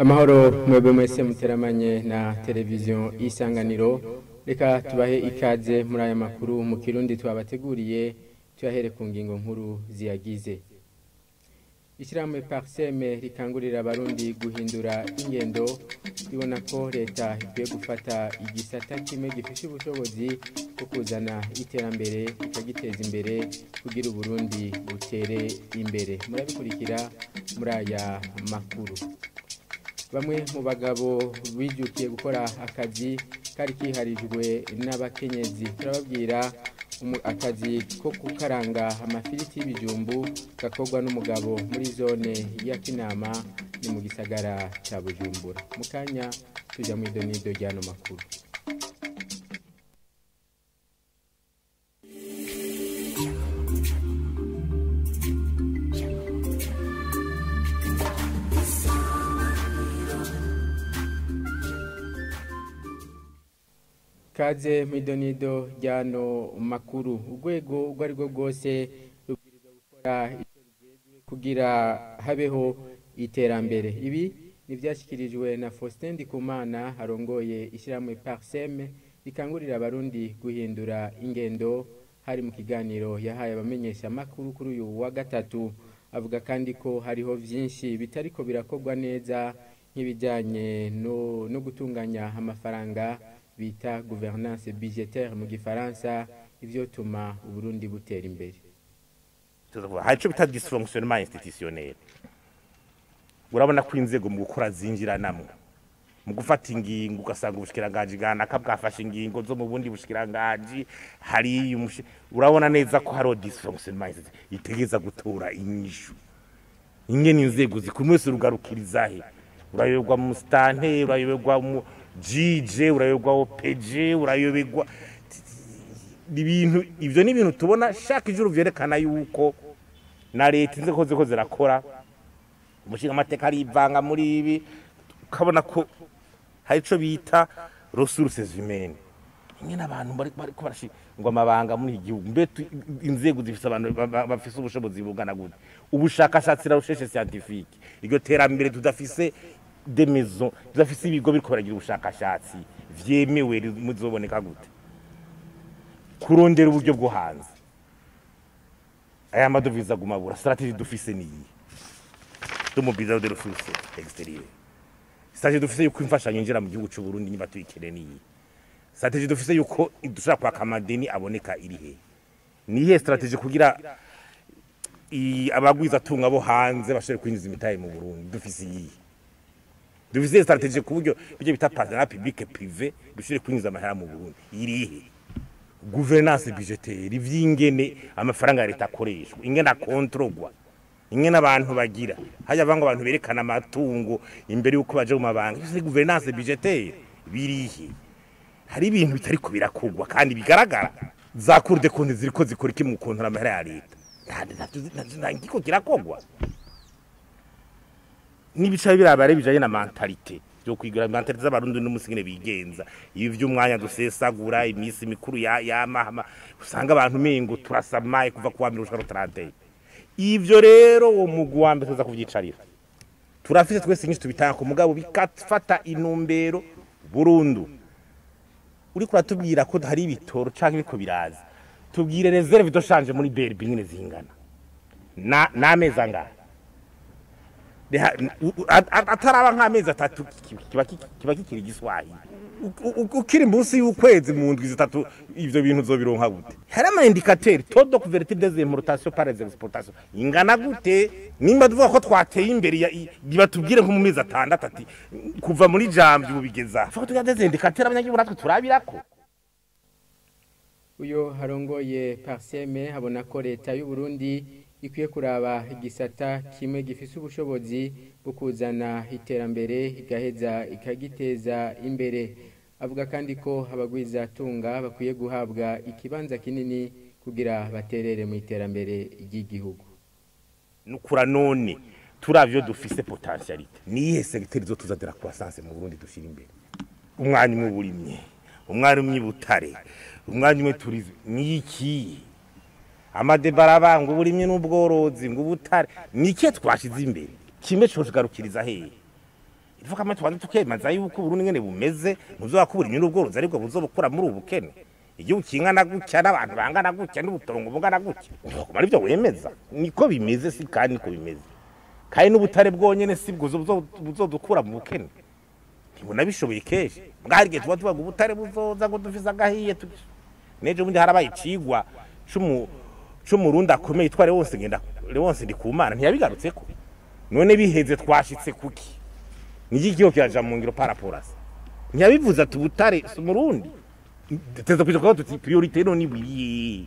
amahoro mwebwe mwese muteramanye na televiziyo isanganiro reka tubahe ikaze muri aya makuru mu kirundi twabateguriye tuyahere ku ngingo nkuru ziyagize ishyirahamwe pariseme rikangurira abarundi guhindura ingendo ribona ko leta ikwiye gufata igisata kimwe gifite ubushobozi bwo kuzana iterambere ikagiteza imbere kugira uburundi butere imbere murabikurikira muri aya makuru bamwe mu bagabo bijukiye gukora akazi kari kiharijwe n'abakenyezi turababwira akazi ko gukaranga amafiriti y'ibijumbu gakorwa n'umugabo muri zone ya kinama ni mu gisagara cya bujumbura mu kanya tujya mu idonido ry'ano makuru kaze mu idonido ry'ano makuru urwego urwo ari rwo rwose rubwirizwa gukora icyo rugezwe kugira habeho iterambere ibi ntibyashyikirijwe na faustin ndikumana arongoye ishyirahamwe pariseme rikangurira abarundi guhindura ingendo hari mu kiganiro yahaye abamenyesha amakuru kuri uyu wa gatatu avuga kandi ko hariho byinshi bitariko birakorwa neza nk'ibijyanye no gutunganya amafaranga bita gouvernance budgetaire mu gifaransa ivyo tuma uburundi butera imbere hari ico bita dysfonctionnement institutionnel urabona ko inzego mu gukora zinjiranamwo mu gufata ingingo ugasanga ubushikiranganji bwanaka bwafashe ingingo zo mu bundi bushikiranganji hari urabona neza ko hariho dysfonctionnement itegeza gutora inyishu ingene inzego zikumwe wese rugarukirizahe urayoberwa mu stante urayoberwa mu jije urayoberwa opeje urayoberwa ibintu ivyo ni ibintu tubona shaka ijuru vyerekana yuko na leta inzego ziko zirakora umushinga amateka arivanga muri ibi ukabona ko hari ico bita ressources humaines nyine abantu bariko barashingwa amabanga muri iki gihugu mbe inzego zifise abantu bafise ubushobozi bungana gute ubushakashatsi na recherche scientifique iryo terambere tudafise de maison tudafise ibigo biriko baragira ubushakashatsi vyemewe muzoboneka gute kurondera uburyo bwo hanze aya madovize agumabura strategie dufise niyi tumubiza de ressources extérieures strategie dufise yuko imfashanyo injira mu gihugu c'u Burundi niba tuyikeneye niyi strategie dufise yuko dushaka kwaka amadeni aboneka iri he nihe strategie kugira abagwiza tunga bo hanze bashobore kwinjiza imitahe mu Burundi dufise iyi dufise strategie ku buryo bijye bita partenariat public privé bishobore kwinjiza amahera mu Burundi irihe gouvernance budgetaire ivyingene amafaranga ya leta akoreshwa ingene akontrogwa ingene abantu bagira hajya vanga abantu berekana amatungo imbere yuko baje mu mabanga ivyo gouvernance budgetaire birihe hari ibintu bitari ko birakugwa kandi bigaragara za cour de compte ziriko zikora iki mu kontora amahera ya leta ngiko kirakogwa n'ibica birabare bijanye na mentalite byo kwigira mentalite z'abarundi n'umusigine bigenza ibi vy'umwanya dusesagura imisi mikuru ya yamahama usanga abantu mengo turasamaye kuva kuwa mbere gushika 30 ivyo rero uwo mugwi wa mbere tuza kuvyicarira turafise twese nyinshi tubitanga ku mugabo bikafata inumbero burundu uri kuratubwira ko hari ibitoro canke biko biraza tubwire reserve doshanje muri BRB nyine zingana na namezi angahe ataraba nk'amezi atatu kiba kikiri igiswahili ukiri munsi y'ukwezi mu ndwi zitatu ivyo bintu uzobironka gute hari ama indicateur taux de couverture des importations par les exportations ingana gute nimba tuvuga ko twateye imbere batubwire nko mu mezi atandatu ati kuva muri jambi bubigeza fuko tugira des indicateurs abanyagihugu natwe turabirako uyo harongoye parseme habona ko leta y'u Burundi ikwiye kuraba igisata kimwe gifise ubushobozi bwo kuzana iterambere igaheza ikagiteza imbere avuga kandi ko abagwiza tunga bakwiye guhabwa ikibanza kinini kugira baterere mu iterambere ry'igihugu nukura none turavyo dufise potentialite niyihe segiteri zo tuzadera croissance mu Burundi dushira imbere umwanya umwe burimye umwanya umwe butare umwanya umwe turizme niki amadebara ngo uburimye n'ubworozi ngo ubutare nike twashize imbere kimwe cyo kugarukiriza hehe ivuga kamwe tubanza tukemaza yuko uburundi ngene bumeze muzobakubura inyungu ubworozi aribwo buzobukura muri ubu bukene igihugu kingana gutya n'abantu bangana gutya n'ubutongo bungana gutya ntibaguma aribyo wemeza niko bimeze si kandi niko bimeze kandi n'ubutare bwonyene si bwo buzo- buzodukura mu bukene ntibona bishoboye kenshi bwari igihe tuba tubaga ubutare buzoza ngo dufise agahiye tu- nejo bundi harabaye icigwa c'umu- c'umurundi akomeye yitwa Leonce ngenda Leonce ndikumana ntiyabigarutseko none biheze twashitse kuki niki kiyo kiraja mu ngiro paraporasi ntiyabivuze ati ubutare si umurundi teza kuja kuba tuti priorite none ibiriye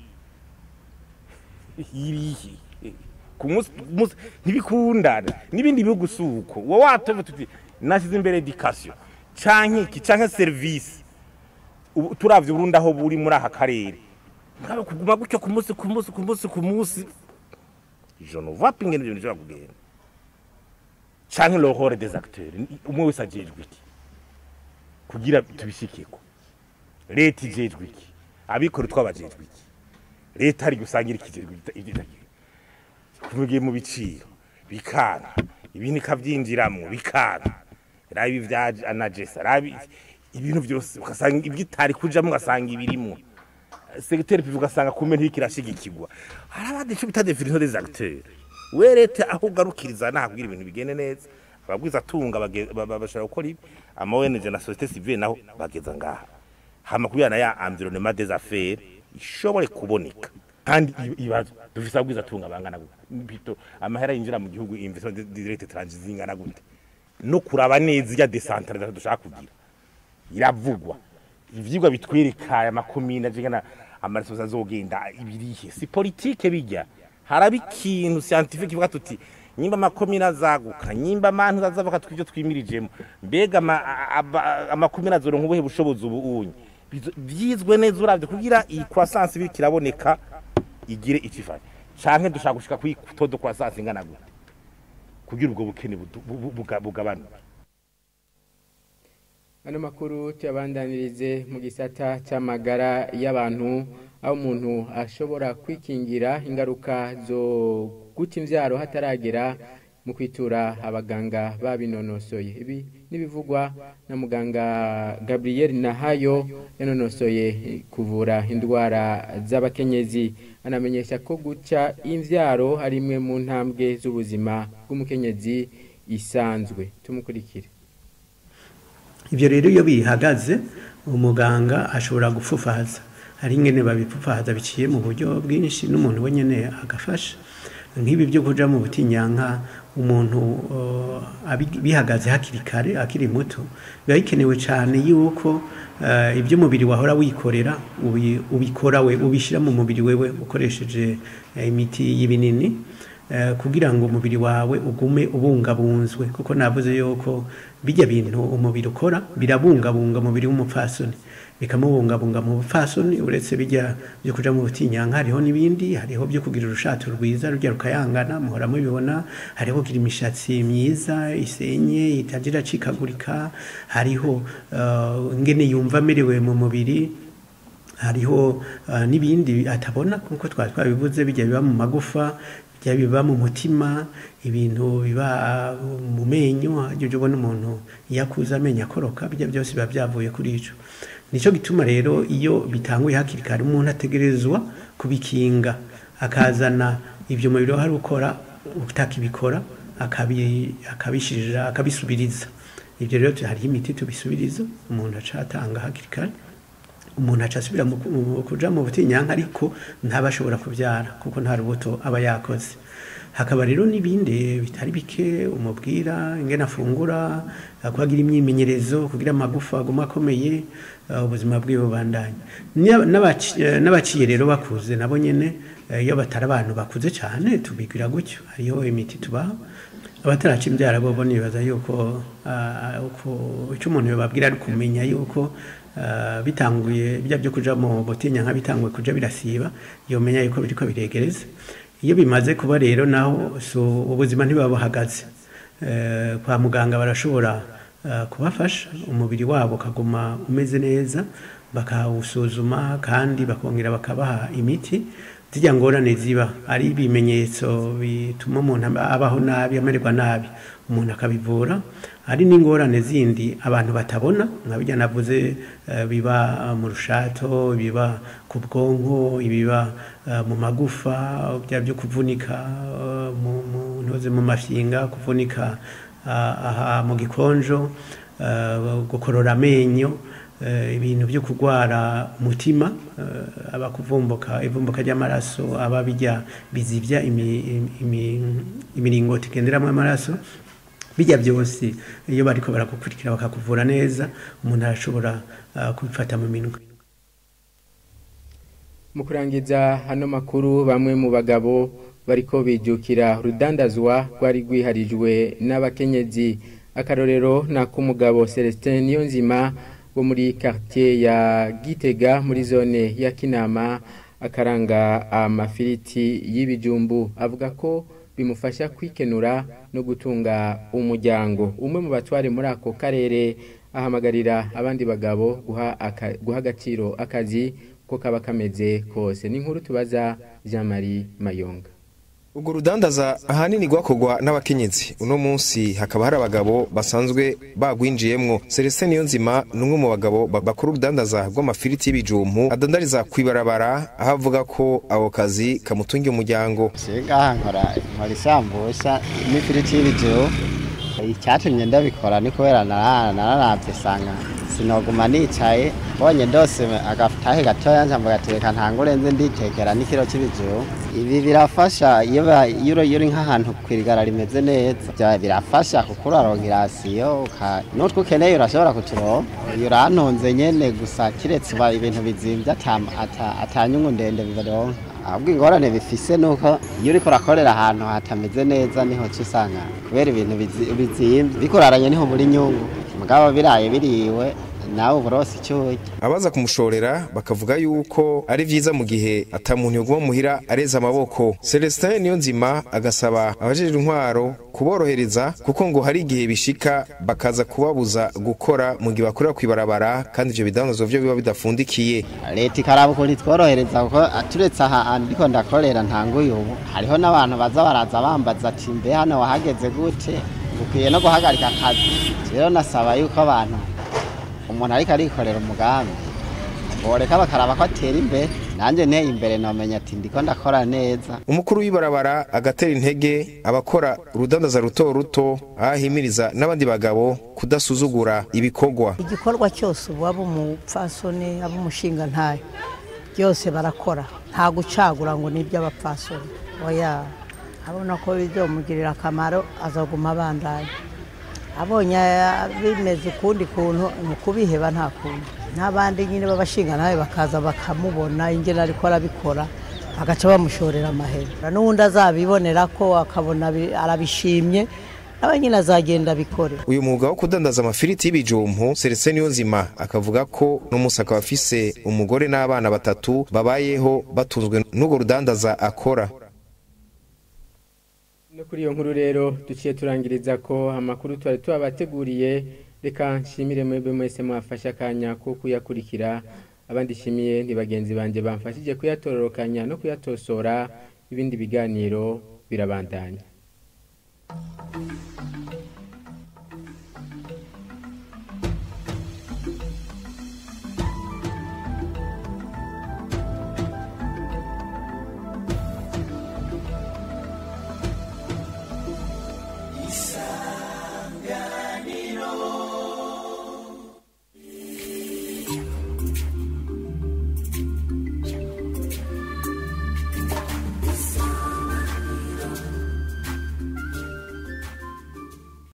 irihe ku munsi ku munsi ntibikundana n'ibindi bihugu si uko uwo watove tuti nashyize imbere education canke iki canke service ubu turavye Burundi aho buri muri aka karere mugabo kuguma gutyo ku munsi ku munsi ku munsi ku munsi je ne vois pas ingene ibintu bishobora kugenda canke le rôle des acteurs umwe wese ajejwe iki kugira tubishikeko leta ijejwe iki abikora twabajejwe iki leta ari gusangira ikijejwe ibitagiye kuvugiye mu biciro bikana ibindi kavyinjiramwo bikana rabi vya anagesa rabi ibintu byose ugasanga ibyitari kujamwo ugasanga ibirimwo secteur privé ugasanga kumbe ntikirashigikirwa hari abandi cyo bita definition des acteurs we leta aho ugarukiriza nahubwira ibintu bigende neza ababwiza tunga bage- ba- ba- bashobora gukora ibi ama ONG na société civile naho bageza ngaha hama kubiyana ya environnement des affaires ishobore kuboneka kandi i- ibibazo dufise ababwiza tunga bangana gute bito amahera yinjira mu gihugu investissement direct étranger zingana gute no kuraba neza ya decentralisation dushaka kugira iravugwa ivyigwa bitwereka aya makomine ajengana amaraso azogenda ibirihe si politike bijya haraba ikintu scientifique kivuga tuti nyimba amakomine azaguka nyimba amantu azavuka twivyo twimirijemo mbega ama- aba- amakomine azoronka ubuhe bushobozi ubu unye Bizo- vyizwe neza uravye kugira iyi croissance biriko iraboneka igire icifanye canke dushaka gushika kuri todo croissance ingana gute kugira ubwo bukene budu- bu- bu- buga- bugabanuke Ano makuru tuyabandanirize mu gisata cy'amagara y'abantu aho umuntu ashobora kwikingira ingaruka zo guta imbyaro hataragera mu kwitura abaganga babinonosoye ibi n'ibivugwa na muganga Gabriel Nahayo yanonosoye kuvura indwara z'abakenyezi anamenyesha ko guca imbyaro ari imwe mu ntambwe z'ubuzima bw'umukenyezi isanzwe tumukurikire ibyo rero iyo bihagaze umuganga ashobora gupfufaza hari ingene babipfufaza biciye mu buryo bwinshi n'umuntu wenyine agafasha nk'ibi byo kuja mu butinyanka umuntu uh, abi- bihagaze hakiri kare akiri muto biba bikenewe cyane yuko uh, ibyo umubiri wahora wikorera ubi- ubikora we ubishyira mu mubiri wewe ukoresheje eh, imiti y'ibinini eh, kugira ngo umubiri wawe ugume ubungabunzwe kuko navuze yuko bijya bintu umubiri ukora birabungabunga umubiri w'umupfasoni bikamubungabunga mu bupfasoni uretse bijya byo kuja mu butinyanka hariho n'ibindi hariho byo kugira urushato rwiza rujya rukayangana muhora mubibona hariho kugira imishatsi myiza isenye itagira acikagurika hariho uh, ingene yumva amerewe mu mubiri hariho uh, n'ibindi atabona nkuko twari twabivuze bijya biba mu magufa bijya biba mu mutima ibintu biba uh, mu menyo ujya ubona umuntu iyo akuze amenyo akoroka bijya byose biba byavuye kuri ico nicyo gituma rero iyo bitanguye hakiri kare umuntu ategerezwa kubikinga akazana ibyo mubiri hari ukora utakibikora akabi- akabishirira akabisubiriza ibyo rero hariho imiti tubisubiriza umuntu acatanga hakiri kare umuntu aca asubira mu mu- kuja mu butinyanka ariko ntaba ashobora kubyara kuko nta rubuto aba yakoze hakaba rero n'ibindi bitari bike umubwira ingene afungura eh, ko agira imyimenyerezo kugira amagufa aguma akomeye eh, ubuzima bwiwe bubandanye Nya- n'abaci- eh, n'abaciye rero bakuze nabo nyene eh, iyo batari abantu bakuze cyane tubigira gutyo hariho imiti tubaha abataraca imbyara bo nibaza yuko ah, uko- icyo umuntu yababwira ari kumenya yuko ah, bitanguye bijya byo kuja mu butinya nka bitanguye kuja birasiba yomenya yuko biriko biregereza iyo bimaze kuba rero naho so ubuzima ntibuba buhagaze Eh, kwa muganga barashobora ah, kubafasha umubiri wabo ukaguma umeze neza bakawusuzuma kandi bakongera bakabaha imiti zijya ngorane ziba ari ibimenyetso bituma umuntu abaho nabi amererwa nabi umuntu akabivura hari n'ingorane zindi abantu batabona nka bijya navuze eh, biba mu rushato biba ku bwonko ibiba eh, mu magufa bya byo kuvunika eh, mu mu ntoze mu mafyinga kuvunika ah, aha mu gikonjo eh, gukorora amenyo eh, ibintu byo kurwara umutima eh, aba kuvumbuka ivumbuka ry'amaraso aba bijya bizivya imi- imi- imiringoti igenderamo amaraso bijya byose iyo bariko baragukurikira bakakuvura neza umuntu arashobora uh, kubifata mu minwe mu kurangiza hano makuru bamwe mu bagabo bariko bijukira rudandazwa rwari rwiharijwe n'abakenyezi akarorero ni ak'umugabo celestin niyonzima wo muri quartier ya gitega muri zone ya kinama akaranga amafiriti y'ibijumbu avuga ko bimufasha kwikenura no gutunga umuryango umwe mu batware muri ako karere ahamagarira abandi bagabo guha aka- guha agaciro akazi ko kaba kameze kose ni inkuru tubaza jean marie mayonga Urwo rudandaza ahanini rwakorwa n'abakenyezi uno munsi hakaba hari abagabo basanzwe bagwinjiyemwo Celestin Niyonzima ni umwe mu bagabo ba- bakora urudandaza rw'amafiriti y'ibijumpu adandariza kw'ibarabara aho avuga ko ako kazi kamutungiye umuryango Sigaha nkora nkora isambusa n'ifiriti y'ibijuru icyatumye ndabikora ni kubera narara- nararavye sanga sinoguma nicaye bonye ndose agatahe gatoya nja mugateka ntangure nze nditekera n'ikiro c'ibijuru ibi birafasha iyo ba- iyo uri- iyo uri nk'ahantu kwirigara rimeze neza Vya- birafasha kuko uraronka irasiyo uka- n'utwo ukeneye urashobora kuturonka iyo urantunze nyene gusa kiretse uba ibintu bizimvye ata- ata- atanyungu ndende bibaronka ahubwo ingorane bifise nuko iyo uriko urakorera ahantu hatameze neza niho uca usanga kubera ibintu bizi- bizimvye bikuraranye niho muri nyungu mugabo biraye biriwe nawe uburosi icyo urya abaza kumushorera bakavuga yuko ari vyiza mu gihe ata muntu yoguma muhira areza amaboko Celestin Niyonzima agasaba abajejwe intwaro kuborohereza kuko ngo hari igihe bishika bakaza kubabuza gukora mu gihe bakorera kw'ibarabara kandi ivyo bidandazwa vyo biba bidafundikiye leta ikaraba ukuntu itworohereza kuko turetse aha ndiko ndakorera ntanguye ubu hariho n'abantu baza baraza bambaza ati mbe hano wahageze gute ukwiye no guhagarika akazi rero nasaba yuko abantu umuntu ariko arikorera umugambi boreka bakaraba ko atera imbere nanjye nteye imbere nomenya ati ndiko ndakora neza umukuru w'ibarabara agatera intege abakora urudandaza ruto ruto aho ahimiriza n'abandi bagabo kudasuzugura ibikorwa igikorwa cyose ubu aba umupfasoni aba umushinga ntayo byose barakora nta gucagura ngo ni iby'abapfasoni oya abona ko bizomugirira akamaro azaguma abandanya abonye bimeze ukundi kuntu ni ukubiheba nta kuntu n'abandi nyine b'abashinga nawe bakaza bakamubona ingene ariko arabikora bagaca bamushorera amahera n'ubundi azabibonera ko akabona bi- arabishimye nawe nyine azagenda abikore uyu mwuga wo kudandaza amafiriti y'ibijumpu Celestin Niyonzima akavuga ko n'umunsi akaba afise umugore n'abana batatu babayeho batunzwe n'urwo rudandaza akora no kuri iyo nkuru rero duciye turangiriza ko amakuru twari tubabateguriye reka nshimire mwebwe mwese mwafashe akanya ko kuyakurikira abandi nshimiye ni bagenzi banjye bamfashije kuyatororokanya no kuyatosora ibindi biganiro birabandanya